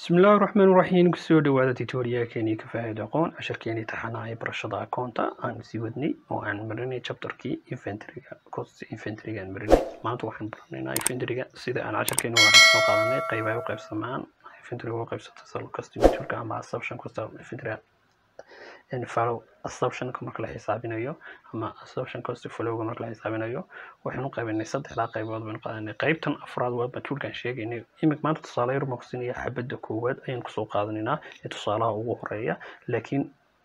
bismillaahi raxmaan raxiim kusoo dhawaada tutorialkeeni ka faa'iido aqoon casharkeeni taxanaha ee barashada akoonta aan sii wadnay oo aan marinay chapterkii inventoryga cost inventoryga aan marinay maanta waxaan baranaynaa inventoryga sida aan casharkeeni waxaan kasoo qaadanay qaybaha u qaybsamaan inventoryga u qaybsata sal customerka ama assumption cost inventory follow assumptionka marka la xisaabinayo ama assumption cost followga marka la xisaabinayo waxaan u qaybinay saddexdaa qaybood baan qaadanay qaybtan afraad waa batuulkan sheegaynay imik maanta tusaale yar baan kusinaya xabadda koowaad ayaan kusoo qaadanaynaa ee tusaalaha ugu horeeya laakiin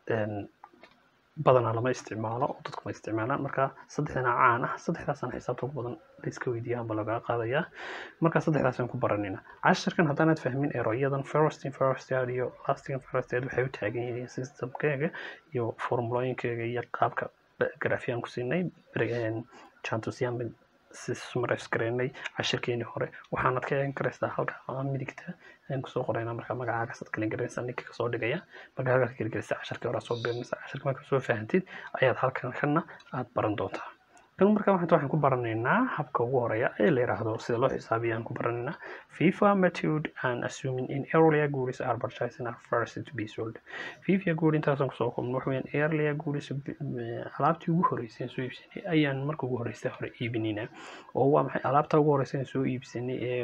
badanaa lama isticmaalo oo dadku ma isticmaalaan marka saddexdana caan ah saddexdaasaan xisaabta ugu badan layska weydiiya amba lagaa qaadayaa marka saddexdaasaan ku baranayna casharkan haddaanaad fahmin eroyadan firstin firstad iyo lastin firstad waxay u taagan yihiin systemkeega iyo formulooyinkeega iyo qaabka grafiyaan ku siinay jantusiyaan si summarise gareynay cashirkeenii hore waxaanad ka eegan karaysaa halka midigta ayaan kusoo qoraynaa marka magacaaga sad kalin garanaysaa ninka kasoo dhigaya marka halkaas gelgelisa casharkii hore soo birinaysa casharka marka soo fahantid ayaad halkan kana aad baran doontaa kan marka waxaan waxaan ku baranaynaa habka ugu horeeya ee la yiraahdo sida loo xisaabiyo aan ku baranaynaa FIFA method and assuming in earlier goods are purchasing are first to be sold FIFA good intaasaan kusoo koobno waxa weeyaan earlier goods alaabtii ugu horeysay soo iibsanay ayaan marka ugu horeysay hore iibinayna oo waa maxay alaabta ugu horeysay soo iibsanay ee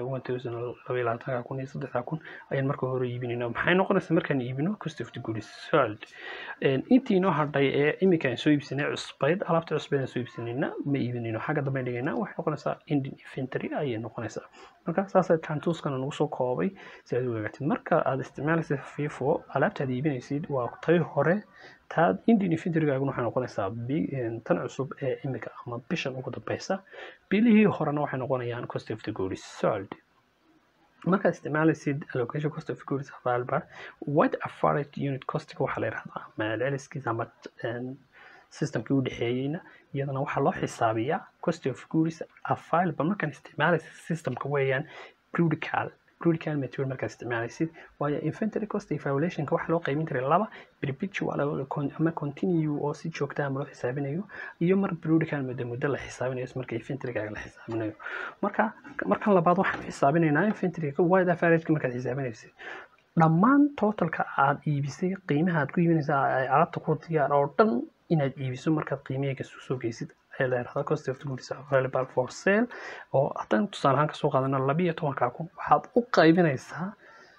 1022 kun iyo 3 kun ayaan marka hore iibinayna maxay noqonaysaa markaan iibino cost of the goods sold intii noo hadhay ee imika aan soo iibsanay cusbayd alaabta cusbayd aan soo iibsanayna ma iibinayno xagga dambe dhigaynaa waxay noqonaysaa indian inventory ayay noqonaysaa marka saasaa jantuuskana nagu soo koobay si aad u ogaatid marka aad isticmaalaysid fifo alaabta aad iibinaysid waa tay hore taad indian inventorygaaguna waxay noqonaysaa tan cusub ee imika ama bishan ugu dambeysa bilihii horena waxay noqonayaan cost of the goods sold markaad isticmaalaysid allocation cost of goods available what average unit costiga waxaa la yidhahdaa maalceliskiisa ama systemkii u dhexeeyeyna iyadana waxaa loo xisaabiyaa cost of goods available markaan isticmaalaysid systemka weeyaan brutical brutical material markaad isticmaalaysid waayo inventory cost evaluationka waxaa loo qaybin jiray laba perpetual ama continue oo si joogta ama loo xisaabinayo iyo mar brutical muddo muddo la xisaabinayo marka inventorygaaga la xisaabinayo marka markan labaad waxaan xisaabinaynaa inventoryga wide averageka markaad xisaabinaysid dhammaan totalka aad iibisay qiimaha aad ku iibinaysaa alaabta ku diyaar oo dhan inaad iibiso markaad qiimaheega soo geysid ayaa la yidhahdaa cost of goods available for sale oo haddaan tusaale ahaan kasoo qaadano labiyo tobankaa kun waxaad u qaybinaysaa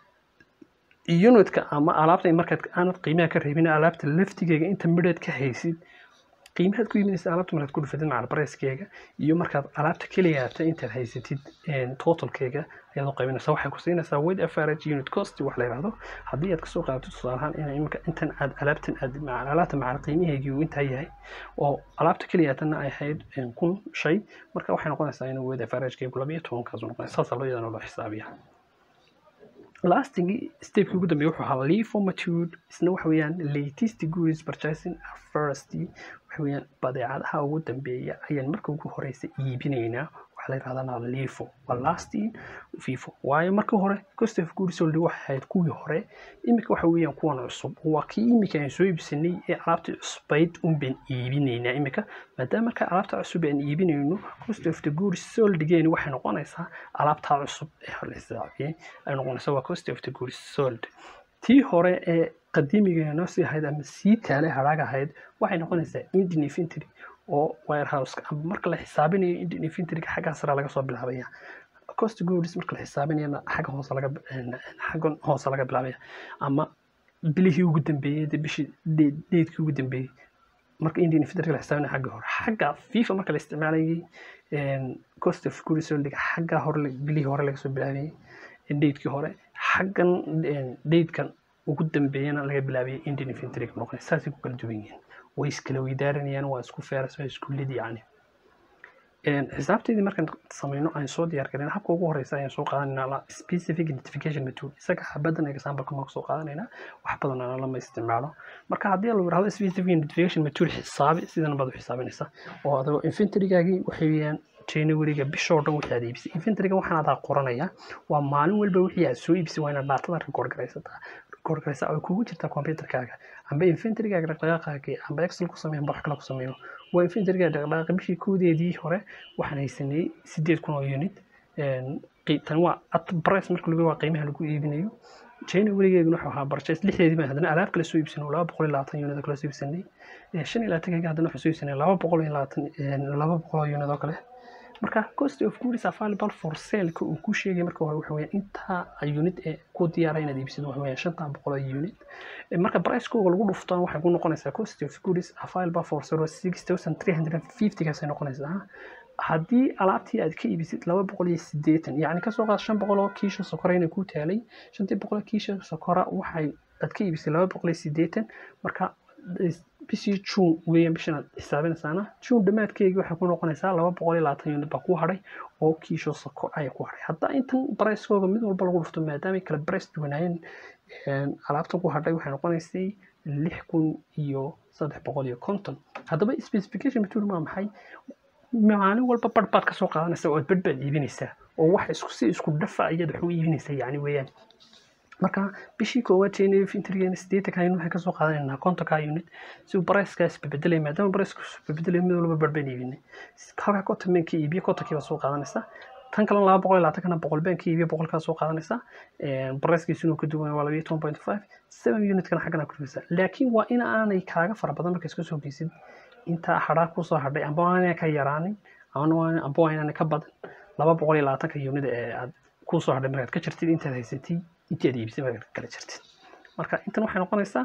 unitka ama alaabta markaad aanad qiimaha ka reebin alaabta laftigeega inta midheed ka haysid qiimahaad ku iibinaysa alaabta markaad ku dhufatid macal bareyskeega iyo markaad alaabta keliyaata intaad haysatid totalkeega ayaad u qaybinaysaa waxay ku siinaysaa weight average unit cost wax la yidhahdo haddii aad kasoo qaadato tusaalahaan in imika intan aad alaabtan aad alaabta macal qiimaheegii uu intaa yahay oo alaabta keliyaatana ay ahayd kun shay marka waxay noqonaysaa in weight averagekeegu labiyo tobankaas noqonaysa saasaa loo yadana loo xisaabiya lastingii stepkii ugu dambeeyay wuxuu ahaa lifo matured isna waxa weeyaan latest goods purchasing first waxa weeyaan badeecadaha ugu dambeeya ayaan marka ugu horeysa iibinaynaa waxaa la yidhahdaa lifo waa lasting fifo waayo marka hore cost of goods sold waxay ahayd kuwii hore imika waxa weeyaan kuwan cusub waa kii imika aan soo iibsanay ee alaabtii cusbayd un baan iibinaynaa imika maadaama marka alaabta cusub aan iibinayno cost of the goods soldgeeni waxay noqonaysaa alaabtaa cusub ee hore la xisaabiyey ay noqonaysaa waa cost of the goods sold tii hore ee qadiimigeena noo sii ahayd ama sii taale hadhaag ahayd waxay noqonaysaa indian inventory oo warehouseka ama marka la xisaabinayo indian inventoryga xaggaa sare laga soo bilaabaya cost goods marka la xisaabinayana xagga hoose laga xaggan hoose laga bilaabaya ama bilihii ugu dambeeyey dee bishii deedkii ugu dambeeyey marka indian inventoryga la xisaabinayo xagga hore xagga fifa marka la isticmaalayay cost of goods soldiga xagga hore bilihii hore laga soo bilaabayay deedkii hore xaggan deedkan ugu dambeeyana laga bilaabaya indian inventoryga noqonay saasay ku kala duwan yihiin way iskala weydaaranayaan waa isku feeras waa isku lid yacni xisaabteedii markaan samayno aan soo diyaar garin habka ugu horeysa ayaan soo qaadanayna specific identification method isaga xabadan example marka soo qaadanayna wax badan aan lama isticmaalo marka haddii la yiraahdo specific identification method xisaabi sidan baad u xisaabinaysaa oo adoo inventorygaagii waxay weeyaan januaryga bishoo dhan wixii aad iibisay inventoryga waxaan adaa qoranaya waa maalin walba wixii aad soo iibisay waa inaad daatada record garaysataa record garaysaa oo kugu jirtaa computerkaaga amba inventorygaaga dhaqdhaqaaqaagii amba excel ku sameeyo amba wax kale ku sameeyo waa inventorygaaga dhaqdhaqaaqa bishii koodeedii hore waxaan haysanay sideed kun oo unit tan waa at price marka lagu waa qiimaha lagu iibinayo china weligeeguna wuxuu ahaa barjays lixdeedii baan haddana alaab kale soo iibsanay oo laba boqol iyo labaatan unit oo kale soo iibsanay shan iyo labaatankeega haddana waxaan soo iibsanay laba boqol iyo labaatan laba boqol oo unit oo kale marka cost of goods available for sale-ka uu ku sheegay marka hore waxa weeyaan intaa unit ee ku diyaara inaad iibsid waxa weeyaan shantan boqol oo unit marka price-kooga lagu dhuftaan waxay ku noqonaysaa cost of goods available for sale six thousand three hundred and fifty kaasay noqonaysaa haddii alaabtii aad ka iibisid laba boqol iyo siddeetan yacni kasoo qaad shan boqol oo kiisha sokora inay ku taalay shantii boqol oo kiisha sokora waxay aad ka iibisay laba boqol iyo siddeetan marka bishii juun weeyaan bishan aad xisaabinaysaana juun dhammaadkeygii waxay ku noqonaysaa laba boqol iyo labaatan unit baa ku hadhay oo kiisho sokor ayaa ku hadhay haddaa intan barayskooga mid walba lagu dhufto maadaamay kala barays duwanaayeen alaabta ku hadhay waxay noqonaysay lix kun iyo saddex boqol iyo konton haddaba specification material waa maxay maalin walba barh baad kasoo qaadanaysaa oo barh baad iibinaysaa oo wax isku si isku dhafa ayaad wax u iibinaysaa yacni weeyaan marka bishii koowaad jnf intrigeena siddeetanka unit waxay kasoo qaadanaynaa kontonka unit si uu barayskaas bebedelay maadaama barayska bebedelay mid walba barh baan iibinay halkaa konton baan ka iibiye kontonkii baa soo qaadanaysaa tan kalena laba boqol iyo labaatankana boqol baan ka iibiye boqolkaa soo qaadanaysaa barayskiisuna ka duwan waa labayo toban point five seven unitkana xaggana ku dhigaysaa laakiin waa in aanay kaaga fara badan marka iska soo geysid intaa hadhaa kusoo hadhay amba waa inaan ka yaraanin amba waa inaan ka badan laba boqol iyo labaatanka unit ee aad kusoo hadhay markaad ka jirtid intaad haysatid intaad iibisay markaad kala jirtid marka intan waxay noqonaysaa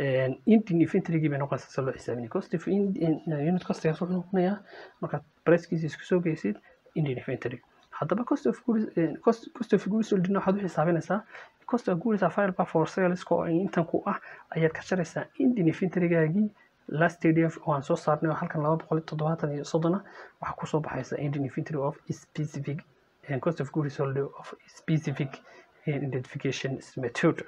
indian inventarygii bay noqonaysaa si loo xisaabinay cost of unit costigaas wuxuu noqonayaa markaad pricekiisa isku soo geysid indian inventory haddaba cost of goods cost cost of goods sold waxaad u xisaabinaysaa cost of goods available for sales oo intan ku ah ayaad ka jaraysaa indian inventorygaagii last df oo aan soo saarnay oo halkan laba boqol iyo toddobaatan iyo soddona waxaa kusoo baxaysa indian inventory of specific cost of goods sold of specific identification method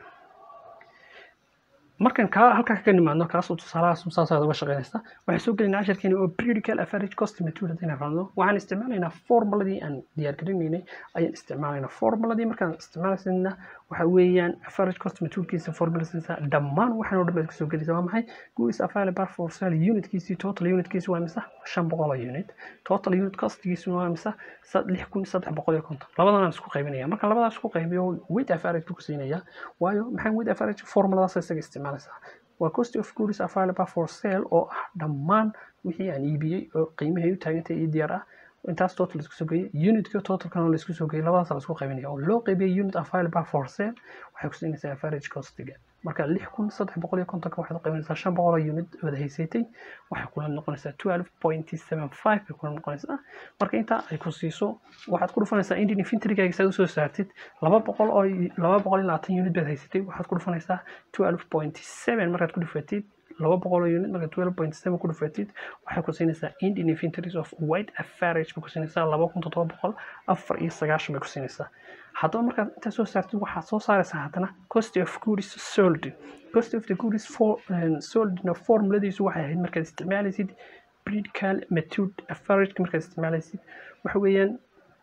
markan kaa halkaa ka nimaadno kaasoo tusaalahaas saasaad uga shaqeynaysa waxaan soo gelinaa casharkeeni oo periodical average cost method haddayna raadno waxaan isticmaalaynaa formuladii aan diyaargarinaynay ayaan isticmaalaynaa formuladii markaan isticmaalaysanna waxa weeyaan average cost methodkiisa formulasiisa dhammaan waxaan oo dhan baad kasoo gelaysa waa maxay goods available for sale unitkiisii total unitkiisi waa mise shan boqol oo unit total unit costigiisi waa mise lix kun saddex boqol iyo konton labadan aan isku qaybinaya marka labadaas isku qaybiyo weight average buu ku siinaya waayo maxaan weight average formuladaas isaga isticmaalaysaa waa cost of goods available for sale oo ah dhammaan wixii aan iibiyey oo qiimahay u taagantay iyo diyaar ah intaas total laisku soo geeyey unitka totalkana laisku soo geeyey labadaas laisku qaybinaya oo loo qaybiyey unit available for sale waxay ku siinaysaa average costiga marka lix kun saddex boqol iyo kontonka waxaad u qaybinaysaa shan boqol oo unit wada haysatay waxay kula noqonaysaa twelve point seven five bay kula noqonaysaa marka intaa ay ku siiso waxaad ku dhufanaysaa indian inventarygaaga saad usoo saartid laba boqol oo laba boqol iyo labaatan unit baad haysatay waxaad ku dhufanaysaa twelve point seven markaad ku dhufatid laba boqol oo unit marka twelve point seven ku dhufatid waxay ku siinaysaa indian inventories of white average bay ku siinaysaa laba kun toddoba boqol afar iyo sagaashan bay ku siinaysaa haddaba markaad intaa soo saartid waxaad soo saaraysaa haddana cost of goods sold cost of the goods for soldna formuladiisu waxay ahayd markaad isticmaalaysid predcal method average markaad isticmaalaysid waxa weeyaan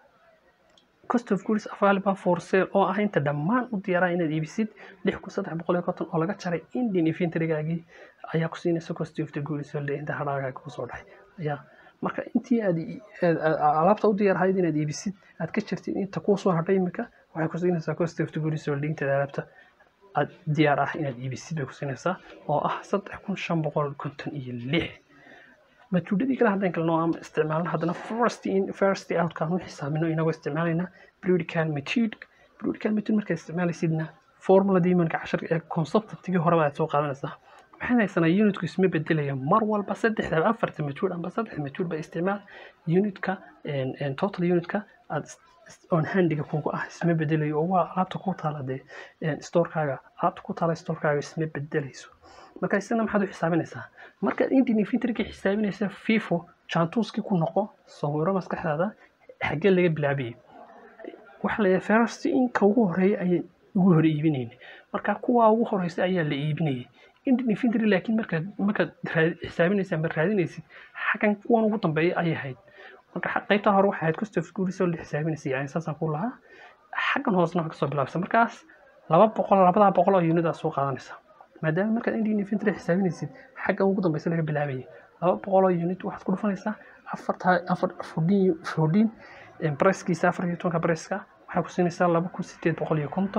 cost of goods available for sale oo ah inta dhammaan u diyaaraa inaad iibisid lix kun saddex boqol iyo konton oo laga jaray indian inventorygaagii ayaa ku siinaysa cost of the goods sold inta hadhaagaaga kusoo dhaxay ayaa marka intii aad alaabta u diyaarhayd inaad iibisid aad ka jirtid inta kuu soo hadhay imika waxay ku siinaysaa cost of the goods sold inta alaabta aad diyaar ah inaad iibisid bay ku siinaysaa oo ah saddex kun shan boqol konton iyo lix matuudadii kale haddaan kalno ama isticmaalno haddana first in first outkaan u xisaabino inagoo isticmaalayna periodical method periodical method markaad isticmaalaysidna formuladii imanka cashar ee conceptigii horeba aad soo qaadanaysaa waxaan haysanaa unitku isma bedelaya mar walba saddexda afarta matuud amba saddex matuud ba isticmaal unitka total unitka aad on handiga kugu ah isma bedelayo oo waa alaabta ku taala dee storkaaga alaabta ku taala storkaaga isma bedelayso marka isna maxaad u xisaabinaysaa markaad indian inventoryga xisaabinaysa fifo jantuuskii ku noqo sawiro maskaxdaada xaggee laga bilaabiyey waxaa la first inka ugu horeeya ayay ugu hore iibinayna marka kuwa ugu horeysa ayaa la iibinayay indian inventory laakiin markaad markaad xisaabinaysa ama raadinaysid xaggan kuwan ugu dambeeya ayay ahayd marka qaybta hore waxay ahayd cost of goods oo la xisaabinaysa yani saasaan ku lahaa xaggan hoosena waxaa kasoo bilaabsa markaas laba boqol labadaa boqol oo unit aad soo qaadanaysa maadaama markaad indian inventory xisaabinaysid xaggan ugu dambeysa laga bilaabayay laba boqol oo unit waxaad ku dhufanaysaa afarta afar fordin fordin bricekiisa afar iyo tobanka briceka waxay ku siinaysaa laba kun sideed boqol iyo konton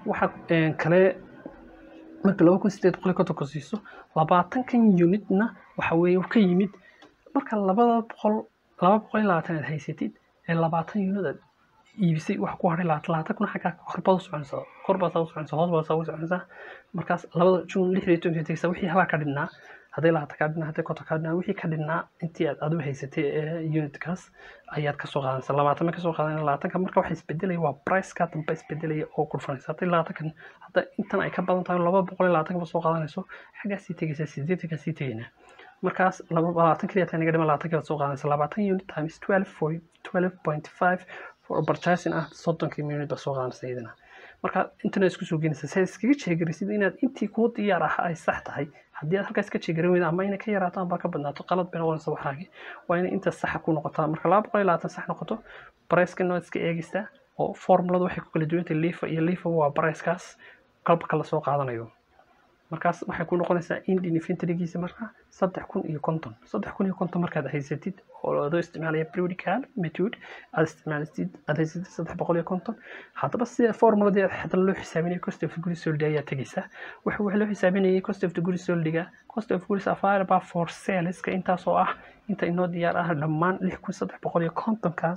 waxa kale marka laba kun sideed boqol iyo kontonka siiso labaatankan unitna waxa weeye ka yimid marka labada boqol laba boqol iyo labaatan aad haysatid ee labaatan unit aad iibisay wax ku haray labaatan labaatan kun xaggaa korbaad u soconaysaa korbaad saa u soconaysaa hoos baad saa u soconaysaa markaas labada jun lix iyo tobanka tegaysaa wixii halaa ka dhinnaa hadday labaatan kaa dhinnaa hadday konton kaa dhinnaa wixii ka dhinnaa intii aad adigu haysatay ee unitkaas ayaad kasoo qaadanaysaa labaatan ma kasoo qaadanaysaa labaatanka marka waxa isbedelaya waa priceka dambe isbedelaya oo kurfanaysa hadday labaatankan hadda intan ay ka badan tahay laba boqol iyo labaatanka soo qaadanayso xaggaa sii tegaysaa sideetanka sii tegaynaa markaas labaatan keliya taa naga dhiman labaatanka baad soo qaadanaysaa labaatan unit times twelve for twelve point five for purchasing ah soddonkii unit baad soo qaadanaysaa iyadana marka intana isku soo geenaysa si aad iskaga jeegarisid inaad intii kuu diyaar ah ay sax tahay haddii aad halkaas ka jeegarin weyda ama inay ka yaraato amba ka badnaato qalad bay noqonaysa waxaagi waa inay inta saxa ku noqotaa marka laba boqol iyo labaatan sax noqoto bricekana waad iska eegaysaa oo formuladu waxay ku kala duwantay lifa iyo lifa waa bricekaas qalbka lasoo qaadanayo markaas waxay ku noqonaysaa indian inventorygiisa marka saddex kun iyo konton saddex kun iyo konton markaad haysatid oo adoo isticmaalaya periodical method aad isticmaalisid aad haysatid saddex boqol iyo konton haddaba sida formuladii haddana loo xisaabinaya cost of goods sold ayaa tegaysaa waxa waxa loo xisaabinayay cost of goods soldiga cost of goods available for saleska intaas oo ah inta inoo diyaar ah dhammaan lix kun saddex boqol iyo kontonkaas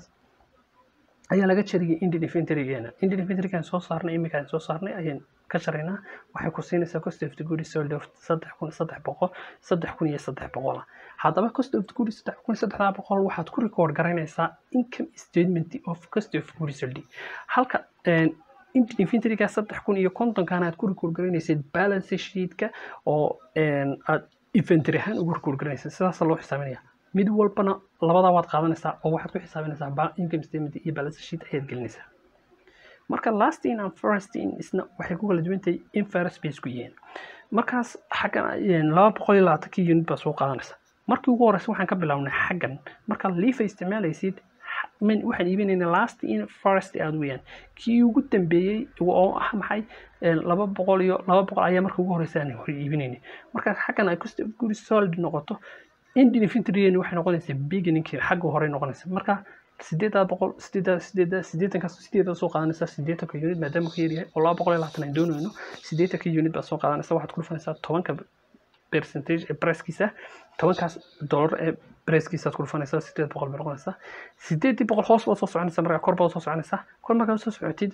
ayaa laga jariyay indian inventorygeena indian inventorygaan soo saarnay iminkaan soo saarnay ayaan ka jaraynaa waxay ku siinaysaa cost of the goods sold of saddex kun saddex boqol saddex kun iyo saddex boqol ah haddaba cost of the goods saddex kun saddexdaa boqol waxaad ku record garaynaysaa income statement of cost of goods sold halka indian inventoryga saddex kun iyo kontonkaana aad ku record garaynaysid balance sheetka oo aad inventory ahaan ugu record garaynaysid sidaasa loo xisaabinaya mid walbana labadaa waad qaadanaysaa oo waxaad ku xisaabinaysaa income statement iyo balance sheet ayaad gelinaysaa marka last in and first in isna waxay ku kala duwan tahay in first base ku yihiin markaas xaggan laba boqol iyo labaatankii unit baa soo qaadanaysa markii ugu horeysa waxaan ka bilownay xaggan marka liifa isticmaalaysid waxaan iibinaynaa last in first aad weeyaan kii ugu dambeeyey oo ah maxay laba boqol iyo laba boqol ayaa marka ugu horeysa aan hore iibinaynay marka xaggan ay cost of goods sold noqoto indian inventorygeeni waxay noqonaysaa beginningkii xagga hore noqonaysa marka sideedaa boqol sideedaa sideedaa sideetankaas sideedaa soo qaadanaysaa sideetanka unit maadaama ka yaryahay oo laba boqol iyo labaatan aan doonayno sideetanka unit baa soo qaadanaysa waxaad ku dhufanaysaa tobanka percentage ee pricekiisa tobankaas dollar ee pricekiisaad ku dhufanaysaa sideed boqol bay noqonaysaa sideedii boqol hoos baad soo soconaysaa markaa kor baad soo soconaysaa kor markaad soo socotid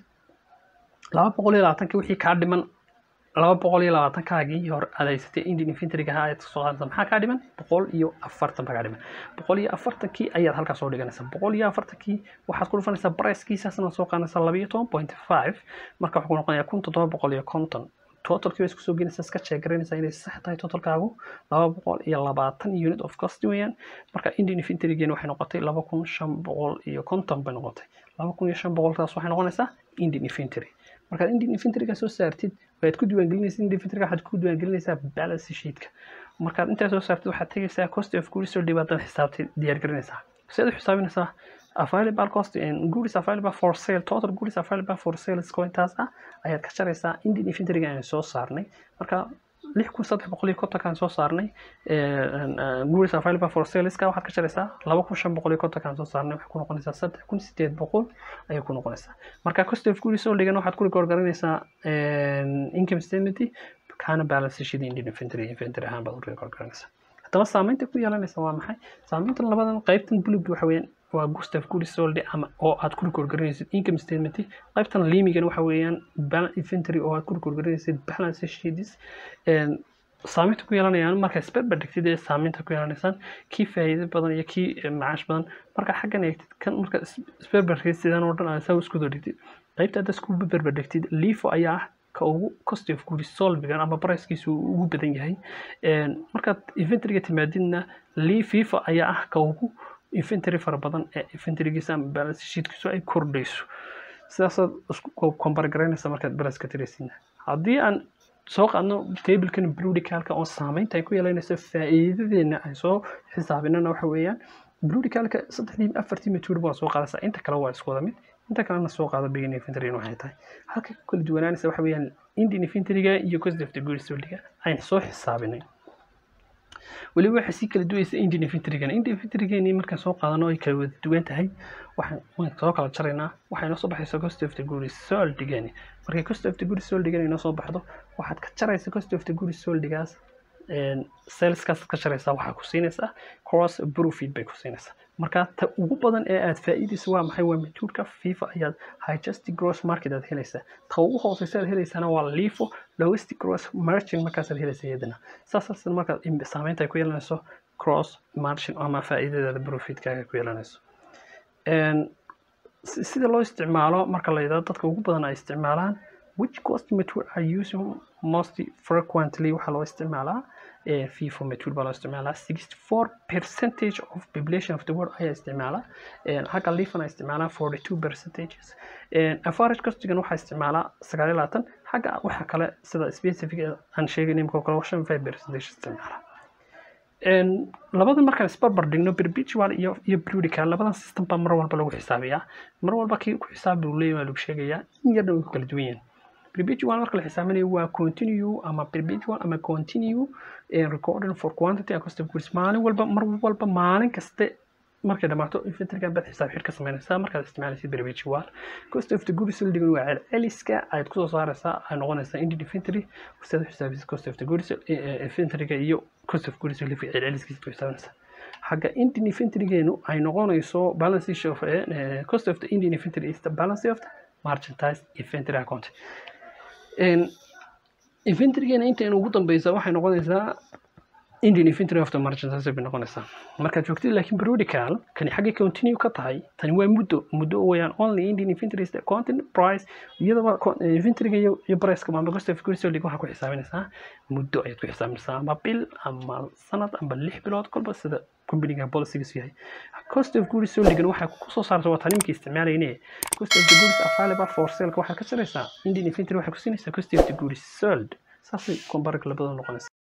laba boqol iyo labaatankii wixii kaa dhiman laba boqol iyo labaatankaagii hore aad haysatay indian inventoryga ahaa ayaad soo qaadanaysaa maxaa kaa dhiman boqol iyo afartan baa kaa dhiman boqol iyo afartankii ayaad halkaas soo dhiganaysaa boqol iyo afartankii waxaad ku dhufanaysaa pricekiisaasna soo qaadanaysaa laba iyo toban point five marka waxaa ku noqonayaa kun toddoba boqol iyo konton totalkii bay isku soo gelinaysaa iska sheegaraynaysaa inay sax tahay totalkaagu laba boqol iyo labaatan unit of cost weeyaan marka indian inventorygeena waxay noqotay laba kun shan boqol iyo konton bay noqotay laba kun iyo shan boqolkaas waxay noqonaysaa indian inventory markaad indian inventoryga soo saartid waad ku diiwaangelinaysaa indian inventoryga waxaad ku diiwaangelinaysaa balance sheetka markaad intaa soo saartid waxaad tegaysaa cost of goods sold baad xisaabtay diyaargarinaysaa sidaad u xisaabinaysaa available cost and goods available for sale total goods available for sale iskoo intaas ah ayaad ka jaraysaa indian inventoryga aan soo saarnay marka lix kun saddex boqol iyo kontonkaan soo saarnay goods available for saleska waxaad ka jaraysaa laba kun shan boqol iyo kontonkaan soo saarnay waxay ku noqonaysaa saddex kun sideed boqol ayay ku noqonaysaa marka cost of goods sold waxaad ku record garanaysaa income statement kaana balance sheet indian inventory inventory ahaan baad u record garanaysaa haddaba saameynta ku yeelanaysa waa maxay saameyntan labadan qaybtan bulug waxa weeyaan waa gustav goods sold ama oo aad ku record garanaysid income statement qaybtan liimigan waxa weeyaan inventory oo aad ku record garanaysid balance sheets saameynta ku yeelanayaan marka isberber dhigtid ee saameynta ku yeelanaysaan kii faa'iido badan iyo kii macaash badan marka xaggan eegtid kan marka isberberkii sidan oo dhan aad saa isku dhigtid qaybta hadda isku berber dhigtid lifo ayaa ah ka ugu cost of goods solvigan ama pricekiisu ugu badan yahay markaad inventoryga timaadidna fifa ayaa ah ka ugu inventory fara badan ee inventorygiisa ama balance sheetkiisu ay kordhayso sidaasaad isku compare garaynaysa markaad balance ka tiraysidna haddii aan soo qaadno tablekan bludicalka oo saameynta ay ku yeelanayso faa'iidadeena ay soo xisaabinana waxa weeyaan bludicalka saddexdii afartii matuur baa soo qaadaysaa inta kale waa isku wada mid inta kalena soo qaado begin inventory waxay tahay halka ku kala duwanaanaysa waxa weeyaan indian inventoryga iyo cost of the goods soldiga ayaan soo xisaabinay weliba waxay sii kala duwaysa indian inventorygan indian inventorygeeni markaan soo qaadano ay kala wada duwan tahay waxaan waan soo kala jaraynaa waxay noo soo baxaysa cost of the goods soldigani markay cost of the goods soldigani inoo soo baxdo waxaad ka jaraysa cost of the goods soldigaas saleskaas ka jaraysaa waxaa ku siinaysaa cross profit bay ku siinaysaa marka ta ugu badan ee aad faa'iidaysa waa maxay waa majhuulka fifa ayaad highest gross market aad helaysaa ta ugu hooseysa aad helaysana waa lifo lowest gross margin markaasaad helaysa iyadana saasaas markaad saameynta ay ku yeelanayso cross margin ama faa'iidadaada profitkaaga ku yeelanayso sida loo isticmaalo marka la yidhahdo dadka ugu badan ay isticmaalaan which cost method are using most frequently waxaa loo isticmaalaa FIFO method baa loo isticmaalaa 64 percentage of population of the world ayaa isticmaala xagga lifan ay isticmaalaa 42 percentages average costigan waxaa isticmaalaa 9 xagga waxa kale sida specific aan sheegay imika kale 5 percentage isticmaala labadan markaan isbarbar dhigno perpetual iyo iyo periodical labadan system baa mar walba lagu xisaabiyaa mar walba kii ku xisaab buu leeyahay lagu sheegayaa in yarna way ku kala duwan yihiin perpetual marka la xisaabinayo waa continue ama perpetual ama continue recording for quantity and cost of goods maalin walba mar walba maalin kaste markay dhamaato inventorygan baad xisaab xidh ka samaynaysaa markaad isticmaalaysid perpetual cost of the goods soldigan waa celceliska ayaad kusoo saaraysaa ay noqonaysaa indie inventory sidaad u xisaabisid cost of the goods inventoryga iyo cost of goods lifi celceliskiisa ku xisaabinaysaa xagga indian inventorygeenu ay noqonayso balance of cost of the indian inventory is the balance of the merchandise inventory account inventorygeena inta ugu dambeysa waxay noqonaysaa indian inventory of the merchandise bay noqonaysaa markaad joogtid laakiin periodical kani xaggay continue ka tahay tani waa muddo muddo weyaan only indian inventory is the content price iyadaba inventoryga iyo iyo priceka ama cost of goods sold waxaa ku xisaabinaysaa muddo ayaad ku xisaabinaysaa ama bil ama sanad ama lix bilood kolba sida companyga policygiisu yahay cost of goods soldigan waxay kusoo saarta waa tanimkii isticmaalayne cost of the goods available for sale waxaad ka jaraysaa indian inventory waxay ku siinaysaa cost of the goods sold saasay comparable labada noqonaysa